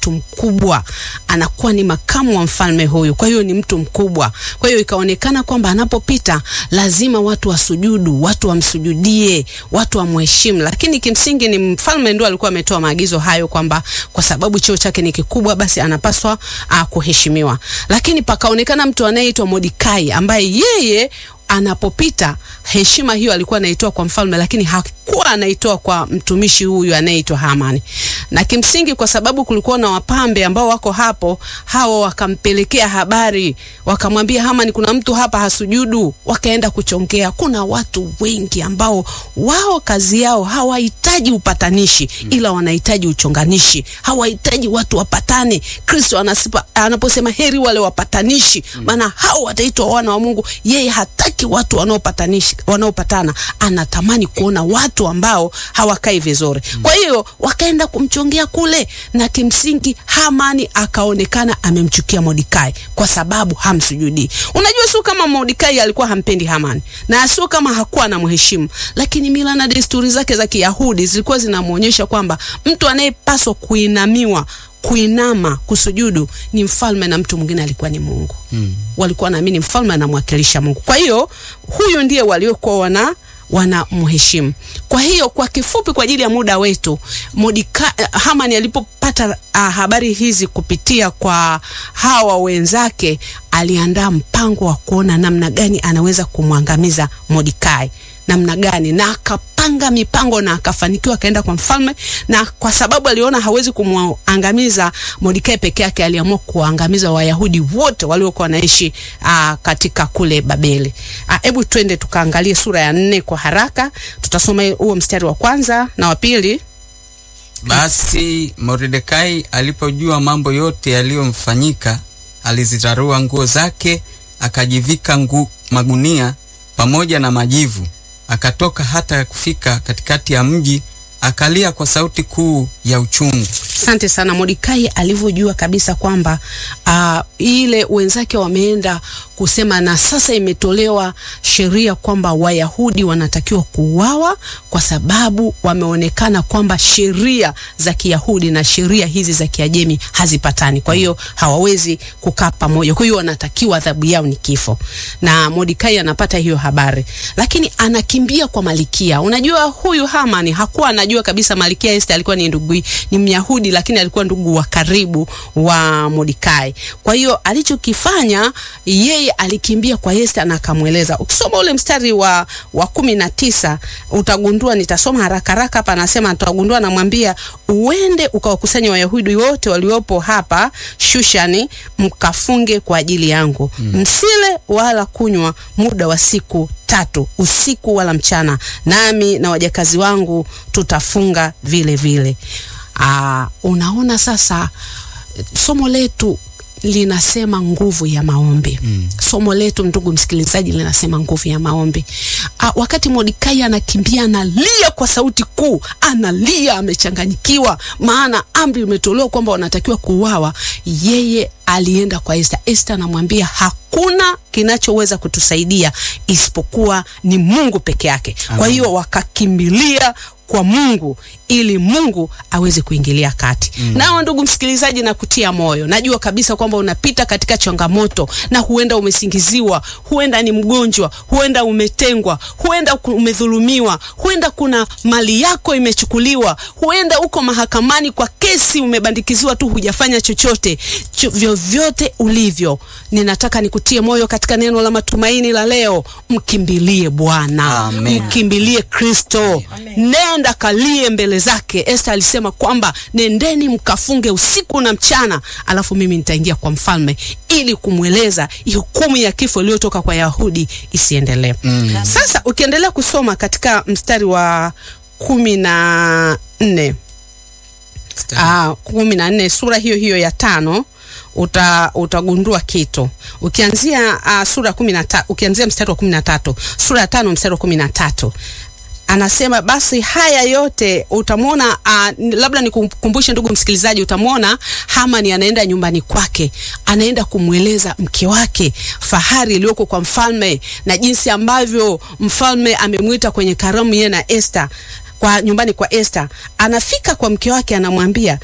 mtu mkubwa, anakuwa ni makamu wa mfalme huyu, kwa hiyo ni mtu mkubwa. Kwa hiyo ikaonekana kwamba anapopita lazima watu wasujudu, watu wamsujudie, watu wamheshimu. Lakini kimsingi ni mfalme ndio alikuwa ametoa maagizo hayo kwamba kwa sababu cheo chake ni kikubwa, basi anapaswa uh, kuheshimiwa. Lakini pakaonekana mtu anayeitwa Mordekai ambaye yeye anapopita heshima hiyo alikuwa anaitoa kwa mfalme, lakini hakuwa anaitoa kwa mtumishi huyu anayeitwa Hamani. Na kimsingi kwa sababu kulikuwa na wapambe ambao wako hapo, hao wakampelekea habari, wakamwambia Hamani, kuna mtu hapa hasujudu. Wakaenda kuchongea. Kuna watu wengi ambao wao kazi yao hawahitaji upatanishi, ila wanahitaji uchonganishi, hawahitaji watu wapatane. Kristo anasipa, anaposema heri wale wapatanishi, maana hao wataitwa wana wa Mungu. Yeye hataki watu wanaopatanishi wanaopatana, anatamani kuona watu ambao hawakai vizuri. Kwa hiyo wakaenda kumchongea kule, na kimsingi Hamani akaonekana amemchukia Mordekai kwa sababu hamsujudii. Unajua, sio kama Mordekai alikuwa hampendi Hamani na sio kama hakuwa anamheshimu, lakini mila na desturi zake za Kiyahudi zilikuwa zinamwonyesha kwamba mtu anayepaswa kuinamiwa kuinama kusujudu ni mfalme na mtu mwingine alikuwa ni Mungu. Mm. Walikuwa naamini mfalme anamwakilisha Mungu. Kwa hiyo huyu ndiye waliokuwa wana wanamheshimu. Kwa hiyo kwa kifupi, kwa ajili ya muda wetu, Mordekai Hamani alipopata uh, habari hizi kupitia kwa hawa wenzake, aliandaa mpango wa kuona namna gani anaweza kumwangamiza Mordekai namna gani, na akapanga mipango na akafanikiwa, akaenda kwa mfalme, na kwa sababu aliona hawezi kumwangamiza Mordekai peke yake, aliamua kuangamiza Wayahudi wote waliokuwa wanaishi katika kule Babeli. Hebu twende tukaangalie sura ya nne kwa haraka, tutasoma huo mstari wa kwanza na wa pili. Basi Mordekai alipojua mambo yote yaliyomfanyika, alizirarua nguo zake, akajivika ngu, magunia pamoja na majivu akatoka hata kufika katikati ya mji, akalia kwa sauti kuu ya uchungu. Asante sana. Mordekai alivyojua kabisa kwamba uh, ile wenzake wameenda kusema na sasa imetolewa sheria kwamba Wayahudi wanatakiwa kuuawa kwa sababu wameonekana kwamba sheria za Kiyahudi na sheria hizi za Kiajemi hazipatani, kwa hiyo hawawezi kukaa pamoja, kwa hiyo wanatakiwa adhabu yao ni kifo. Na Mordekai anapata hiyo habari, lakini anakimbia kwa Malikia. Unajua huyu Hamani hakuwa anajua kabisa Malikia Esther alikuwa ni ndugu, ni Myahudi lakini alikuwa ndugu wa karibu wa Mordekai. Kwa hiyo alichokifanya yeye alikimbia kwa Esther na akamweleza. Ukisoma ule mstari wa, wa kumi na tisa utagundua, nitasoma haraka haraka hapa, anasema utagundua, anamwambia uende ukawakusanya Wayahudi wote waliopo hapa Shushani, mkafunge kwa ajili yangu mm. msile wala kunywa muda wa siku tatu usiku wala mchana, nami na wajakazi wangu tutafunga vile vile. Aa, unaona sasa somo letu linasema nguvu ya maombi mm. Somo letu ndugu msikilizaji, linasema nguvu ya maombi. Aa, wakati Mordekai anakimbia analia kwa sauti kuu, analia amechanganyikiwa, maana amri imetolewa kwamba wanatakiwa kuuawa. Yeye alienda kwa Esther. Esther anamwambia hakuna kinachoweza kutusaidia isipokuwa ni Mungu peke yake. Kwa hiyo wakakimbilia kwa Mungu ili Mungu aweze kuingilia kati. Mm. Nao ndugu msikilizaji, na kutia moyo, najua kabisa kwamba unapita katika changamoto na huenda umesingiziwa, huenda ni mgonjwa, huenda umetengwa, huenda umedhulumiwa, huenda kuna mali yako imechukuliwa, huenda uko mahakamani kwa kesi umebandikiziwa tu, hujafanya chochote. Ch vyovyote ulivyo, ninataka nikutie moyo katika neno la matumaini la leo. Mkimbilie Bwana, mkimbilie Kristo, nenda kalie mbele zake. Esther alisema kwamba nendeni mkafunge usiku na mchana, alafu mimi nitaingia kwa mfalme ili kumweleza hukumu ya kifo iliyotoka kwa Yahudi isiendelee. Mm. Sasa ukiendelea kusoma katika mstari wa kumi na nne ah, kumi na nne sura hiyo hiyo ya tano uta, utagundua kitu ukianzia uh, sura kumi na tatu ukianzia mstari wa kumi na tatu sura ya tano mstari wa kumi na tatu anasema basi haya yote utamwona. Uh, labda nikukumbushe ndugu msikilizaji, utamwona Hamani anaenda nyumbani kwake, anaenda kumweleza mke wake fahari iliyoko kwa mfalme na jinsi ambavyo mfalme amemwita kwenye karamu yeye na Esther kwa nyumbani kwa Esther. Anafika kwa mke wake, anamwambia